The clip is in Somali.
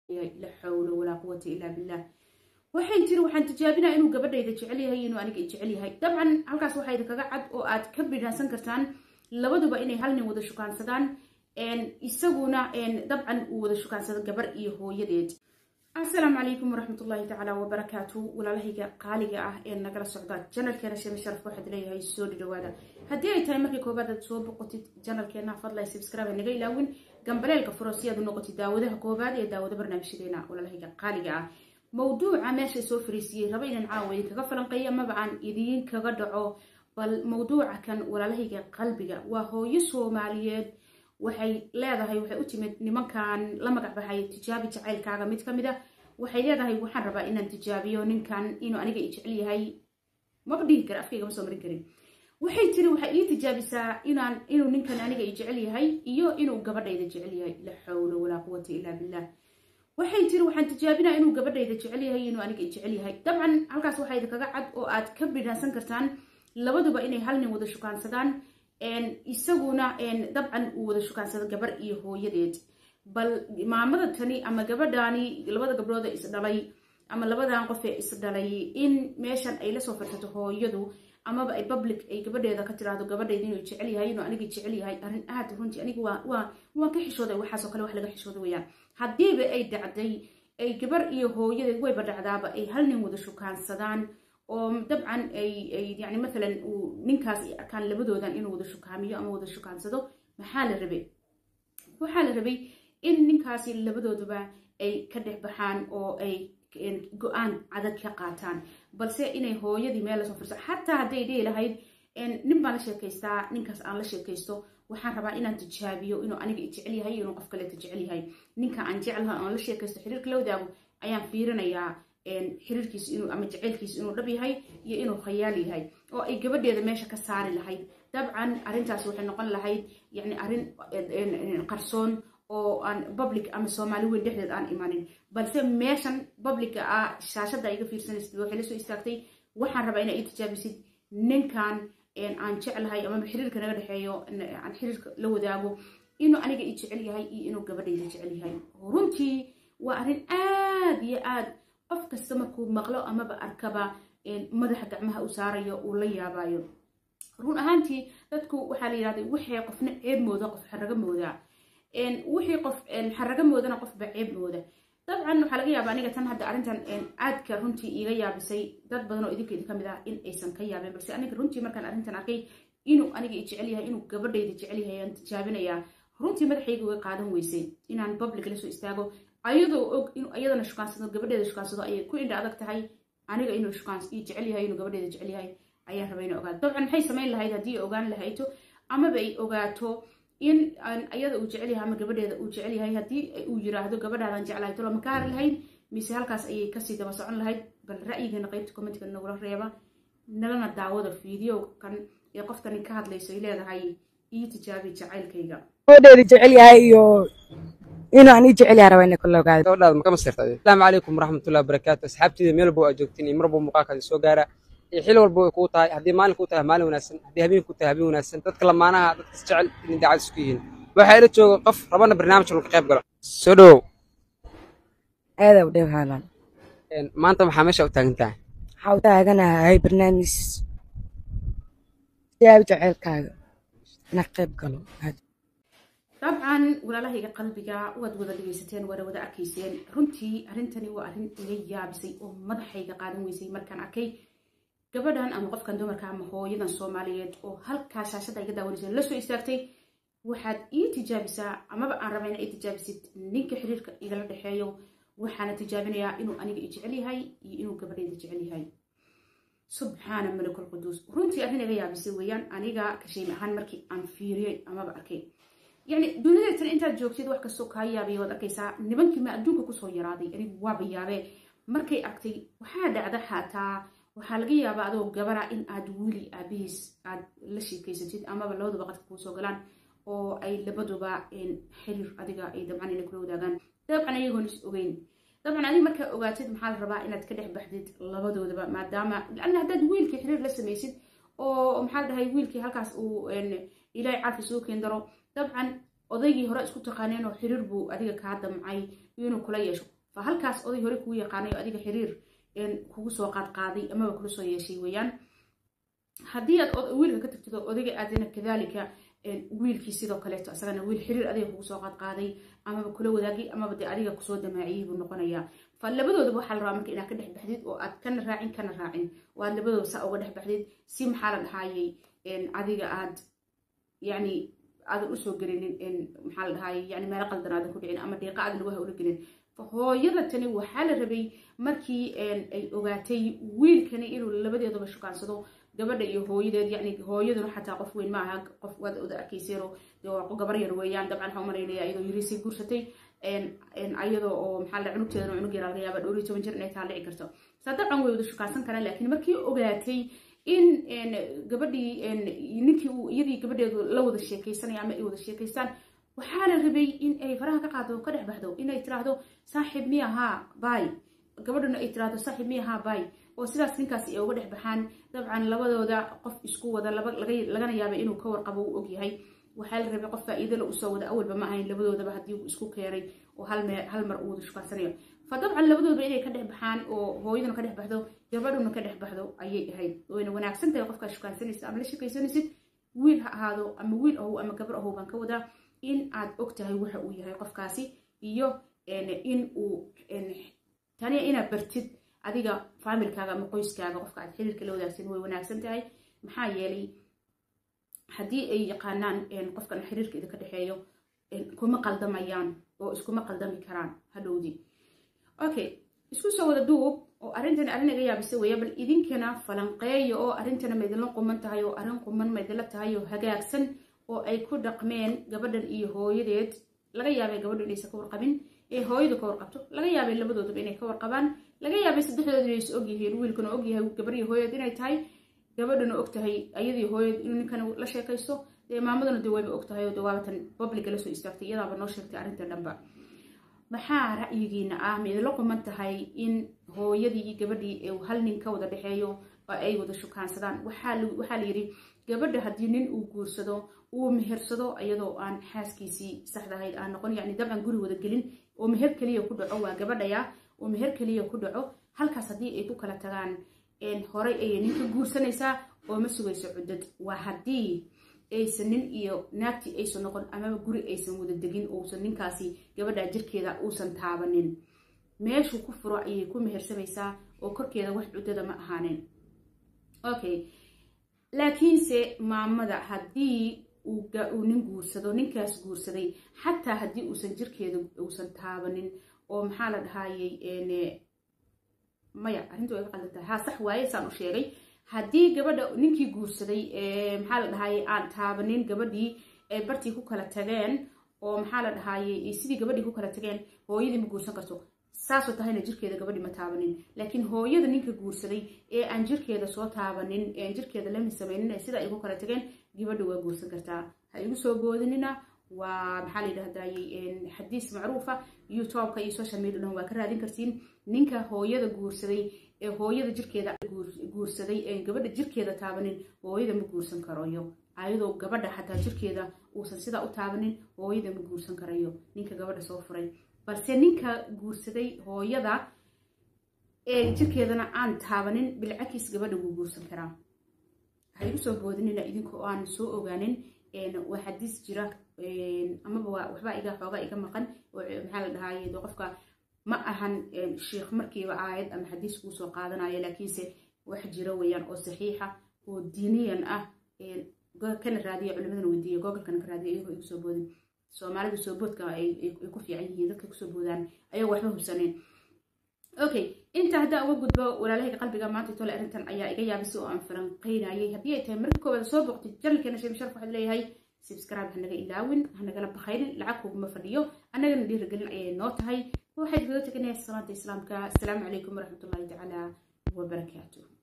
la xawla walaa quwata ilaa billah waxay tiri waxaan tijaabinaa inuu gabadhayda jecel yahay inuu aniga jecel yahay dabcan halkaas waxaa idinkaga cad oo aad ka bidhaansan kartaan labaduba inay hal nin wada shukaansadaan isaguna dabcan uu wada shukaansado gabar iyo hooyadeed asalaamu calaykum waraxmatullaahi tacaala wabarakaatu walaalahayga qaaliga ah ee nagala socda janalkeena sheme sharaf waxaad leeyahay soo dhadhawaada haddii ay tahay markii koobaad aad soo boqotid janalkeena fadlay subscribe naga ilaawin gambaleelka furo si aad u noqotid daawadaha koobaad ee daawado barnaamijyadeena walaalahayga qaaliga ah mowduuca meesha soo fariisiyey raba inaan caawa idinkaga falanqeeyo amaba aan idiin kaga dhaco bal mowduuca kan walaalahayga qalbiga waa hooyo soomaaliyeed waxay leedahay waxay u timid nimankan la magac baxay tijaabi jacaylkaaga mid ka mid a waxay leedahay waxaan rabaa inaan tijaabiyo ninkan inuu aniga i jecel yahay maba dhihi kara afkayga ma soo marin karin waxay tiri waxay ii tijaabisaa inaan inuu ninkan aniga i jecel yahay iyo inuu gabadhayda jecel yahay la xawla walaa quwata ilaa billah waxay tiri waxaan tijaabinaa inuu gabadhayda jecel yahay inuu aniga i jecel yahay dabcan halkaas waxaa idinkaga cad oo aad ka bidhaansan kartaan labaduba inay hal nin wada shukaansadaan isaguna dabcan uu wada shukaansado gabar iyo hooyadeed bal maamada tani ama gabadhaani labada gabdhood ee isdhalay ama labadan qof ee isdhalay in meeshan ay lasoo farsato hooyadu amaba ay public ay gabadheeda ka tiraahdo gabadhayda inuu jecel yahay inuu aniga jecel yahay arrin aad runtii aniga waa waan ka xishooday waxaasoo kale wax laga xishooda weyaan haddiiba ay dhacday ay gabar iyo hooyadeed wayba dhacdaaba ay hal nin wada shukaansadaan oo dabcan ay yani maalan uu ninkaas arkaan labadoodan inuu wada shukaamiyo ama wada shukaansado maxaa la rabay waxaa la rabay in ninkaasi labadooduba ay ka dhex baxaan oo ay go-aan cadag ka qaataan balse inay hooyadii meel lasoo firso xataa hadday dhihi lahayd nin baan la sheekaystaa ninkaas aan la sheekaysto waxaan rabaa inaan tijaabiyo inuu aniga jecel yahay inuu qof kaleeto jecel yahay ninka aan jecelaha aan la sheekaysto xiriirka la wadaago ayaan fiirinayaa xiriirkiis inuu ama jaceylkiis inuu dhab yahay iyo inuu khayaal yahay oo ay gabadheeda meesha ka saari lahayd dabcan arrintaas waxay noqon lahayd yani arrin qarsoon oo aan public ama soomaali weyn dhexdeed aan imanin balse meeshan publica ah shaashadda iga fiirsanaysid waxay la soo istaagtay waxaan rabaa inaa ii tijaabisid ninkan aan jeclahay amaba xiriirka naga dhexeeyo aan xiriirka la wadaago inuu aniga i jecel yahay iyo inuu gabadhayda jecel yahay runtii waa arrin aad iyo aad qof kasta markuu maqlo amaba arkaba madaxa gacmaha u saarayo uu la yaabayo run ahaantii dadku waxaa la yidhahday waxay qofna ceeb mooda qof xaraga moodaa wixii qof xaraga moodana qofba ceeb mooda dabcan waxaa laga yaaba aniga tan hadda arrintan aadka runtii iiga yaabisay dad badan oo idinka idinka mid ah in aysan ka yaabin balse aniga runtii markaan arrintan arkay inuu aniga i jecel yahay inuu gabadhayda jecel yahay aan tijaabinayaa runtii madaxayga uga qaadan weysay inaan public la soo istaago ayadoo og inuu ayadana shukaansado gabadheeda shukaansado ayay ku indha adag tahay aniga inuu shukaans ii jecel yahay inuu gabadheeda jecel yahay ayaan rabay inay ogaato dabcan maxay samayn lahayd haddii ay ogaan lahayto amaba ay ogaato in ayada uu jecel yahay ama gabadheeda uu jecel yahay haddii uu yiraahdo gabadhaadan jeclahay tolo ma ka hari lahayd mise halkaas ayay kasii daba socon lahayd bal ra'yigeena qaybta commentka nagula reeba nalana daawada fiideo kan ee qoftani ka hadlayso ay leedahay ii tijaabi jacaylkayga gabadheeda jecel yahay iyo inuu aan ii jecel yahay rabaa inay kula ogaado gabadhaada ma ka masirta asalaamu calaykum waraxmatullahi wabarakaatu asxaabtiida meel walba waa joogtiin iyo mar walba muuqaalkaasi soo gaara iyo xil walba way kuu tahay haddii maalin kuu tahay maalin wanaagsan haddii habeen kuu tahay habeen wanaagsan dadka lamaanaha dadka jecel inay daacad isku yihiin waxaa ila jooga qof rabana barnaamij lagu qayb galo soo dhowow aada u dhew haalan maanta maxaa meesha u taagan tahay waxaa u taaganahay barnaamij tijaabi jaceylkaaga ina qayb galo dabcan walaalahayga qalbiga waad wada dhegaysateen waana wada arkayseen runtii arrintani waa arrin iga yaabisay oo madaxayga qaadan weysay markaan arkay gabadhan ama qofkan dumarka ama hooyadan soomaaliyeed oo halkaa shaashadda iga daawanaysa la soo istaagtay waxaad ii tijaabisaa amaba aan raba inaa ii tijaabisid ninka xiriirka igala dhexeeyo waxaana tijaabinayaa inuu aniga i jecel yahay iyo inuu gabadhayda jecel yahay subxaana malikul quduus runtii arrin iga yaabisay weeyaan aniga kasheemi ahaan markii aan fiiriyey amaba arkay yani duniyadeetan intaad joogtid wax kastoo kaa yaabaya waad arkaysaa nimankii ma adduunka kusoo yaraaday anigu waaba yaabee markay argtay waxaa dhacda xataa waxaa laga yaabaa adoo gabara in aad wili aabihiis aad la sheekaysatid amaba labaduba qadka kuusoo galaan oo ay labaduba xiriir adiga ay dabcan inay kula wadaagaan dabcan ayagoon is ogeyn dabcan adiga markaa ogaatid maxaa la rabaa inaad ka dhex baxdid labadoodaba maadaama lanna haddaad wiilkii xiriir la samaysid oo maxaa la dhahay wiilkii halkaas uu ilaahay carfi soo keen daro dabcan odaygii hore isku taqaaneen oo xiriir buu adiga kaa damcay inuu kula yeesho fa halkaas oday hore kuu yaqaanay oo adiga xiriir kugu soo qaadqaaday amaba kula soo yeeshay weeyaan haddii aad wiilka ka tagtid oo odayga aadina kadaalika wiilkii sidoo kaleeto isagana wiil xiriir adiga kugu soo qaadqaaday amaba kula wadaagay amaba dee adiga kusoo damaaciyey buu noqonayaa fa labadoodaba waxaa la rabaa marka inaad ka dhex baxdid oo aad kana raacin kana raacin oo aad labadooda saa uga dhex baxdid si maxaa la dhahaayey adiga aad yani aadan usoo gelinin maxaa la dhahaayey yani meelo qaldan aadan ku dhicin ama deeqa aadan lagu hawlo gelin hooyada tani waxaa la rabay markii ay ogaatay wiilkani inuu labadeedaba shukaansado gabadha iyo hooyadeed yani hooyaduna xataa qof weyn maaha qof waad oda arkayseeno gabar yar weeyaan dabcan waxaa umalaynaya iyadoo yariisay guursatay ayadoo oo maxaa la cunugteedana cunug yar laga yaaba dhowr iyo toban jir inay taa dhici karto saa dabcan way wada shukaansan karaan laakiin markii ogaatay in gabadhii ninkii uu iyadii gabadheedu la wada sheekaysanaya ama ay wada sheekaystaan waxaa la rabay in ay faraha ka qaado ka dhex baxdo inay tiraahdo saaxiib miya haa bay gabadhuna ay tiraahdo saaxiib miya haa bay oo sidaas ninkaas ay uga dhex baxaan dabcan labadooda qof isku wada lagana yaaba inuu ka warqabo uu ogyahay waxaa la rabay qof faa'iidala usoo wada awalba ma ahayn labadoodaba haddii uu isku keenay oo hal mar uu wada shukaansanayo fa dabcan labadoodaba inay ka dhex baxaan oo hooyaduna ka dhex baxdo gabadhuna ka dhex baxdo ayay ahayd wayna wanaagsan tahay qofkaa shukaansanaysid ama la shekaysanaysid wiil ha ahaado ama wiil ahow ama gabar ahow baan ka wadaa in aad og tahay waxa uu yahay qofkaasi iyo in uu taniya inaad bartid adiga faamilkaaga ama qoyskaaga qofka aad xiriirka la wadaagsan way wanaagsan tahay maxaa yeelay haddii ay yaqaanaan qofkan xiriirka idinka dhexeeyo kuma qaldamayaan oo iskuma qaldami karaan hadhowdii okay isku soo wada duub oo arrintani arrin iga yaabisa weeya bal idinkana falanqeeya oo arrintana maydinla quman tahay oo arrin quman maydinla tahay oo hagaagsan oo ay ku dhaqmeen gabadhan iyo hooyadeed laga yaabay gabadhu inaysan ka warqabin ee hooyadu ka warqabto laga yaabay labadoodaba inay ka warqabaan laga yaabay saddexdooda inay is ogyihiin wiilkuna ogyahay gabar iyo hooyad inay tahay gabadhuna og tahay ayadii hooyad inuu ninkan la sheekaysto dee maamaduna dee wayba og tahay oo dee waabatan publica lasoo istaagtay iyadaaba noo sheegtay arrinta dhanba maxaa ra'yigiina ah ma idinla quman tahay in hooyadii iyo gabadhii hal nin ka wada dhexeeyo oo ay wada shukaansadaan waxaa la yidhi gabadha haddii nin uu guursado uu mehersado iyadoo aan xaaskiisii saxda ahayd aan noqon yani dabcan guri wada gelin oo meher keliya ku dhaco waa gabadhaya oo meher keliya ku dhaco halkaas haddii ay ku kala tagaan horay ayay ninka guursanaysaa oo ma sugayso cuddad waa haddii aysan nin iyo naagtii aysan noqon amaba guri aysan wada degin uusan ninkaasi gabadha jirkeeda uusan taabanin meeshuu ku furo ayay ku mehersamaysaa oo korkeeda wax cuddada ma ahaaneen okay laakiinse maamada haddii uu nin guursado ninkaas guursaday xataa haddii uusan jirkeeda uusan taabanin oo maxaa la dhahayey maya arrinta way ka qaldantahay haa sax waaye saan u sheegay haddii gabadha ninkii guursaday maxaa la dhahayey aan taabanin gabadhii ay bartii ku kala tageen oo maxaa la dhahayey sidii gabadhii ku kala tageen hooyadii ma guursan karto saasoo tahayna jirkeeda gabadhii ma taabanin laakiin hooyada ninka guursaday ee aan jirkeeda soo taabanin eeaan jirkeeda lami samaynin sida ay ku kala tageen gabadha waa guursan kartaa ha igu soo boodinina waa maxaa la yidhahdayey xadiis macruufa youtubeka iyo social media dhan waa ka raadin kartiin ninka hooyada guursaday ee hooyada jirkeeda guursaday ee gabadha jirkeeda taabanin hooyada ma guursan karayo ayadoo gabadha xataa jirkeeda uusan sidaa u taabanin hooyada ma guursan karayo ninka gabadha soo furay balse ninka guursaday hooyada ee jirkeedana aan taabanin bilcakis gabadha wuu guursan karaa ha igu soo boodinina idinkoo aan soo ogaanin waa xadiis jira amaba waxbaa iga xoogaa iga maqan maxaa la dhahaye de qofka ma ahan sheikh markiiba aayad ama xadiis kuu soo qaadanayo laakiinse wax jira weeyaan oo saxiixa oo diiniyan ah kana raadiya culimadana weydiiya googolkana ka raadiya iyagoo igu soo boodin soomaalida soo boodka ay ku fiican yihiin dadka kusoo boodaan ayagoo waxba hubsaneen okay inta haddaan uga gudbo walaalahayga qalbiga maanta tole arrintan ayaa iga yaabisay oo aan falanqeynayay haddii ay tahay marka koowaad soo boqtay janalkeena sheem sharaf waxaad leeyahay subscribe hanaga ilaawin hanagala bakaynin lacag kuguma fadhiyo annagana dhiirigelin ayay noo tahay waxayd kaga teganaya salaanta islaamka asalaamu calaykum waraxmatullahi tacaala wabarakaatuh